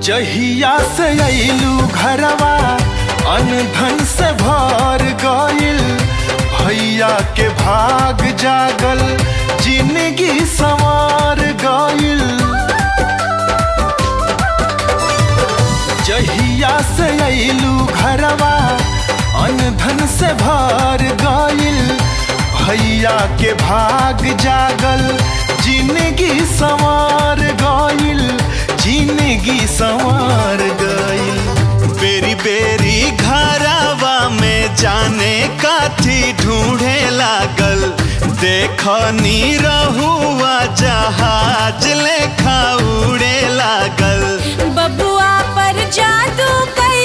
जहिया से अइलू घरवा अनधन से भर गइल भैया के भाग जागल जिंदगी संवार गइल जहिया से अइलू घरवा अनधन से भर गइल भैया के भाग जागल जिंदगी संवार गइल जिंदगी संवार गइल बेरी बेरी घरवा में जाने काथी ढूंढे लागल देखनी रहुआ जहाज लेखा उड़े लागल बबुआ पर जादू कर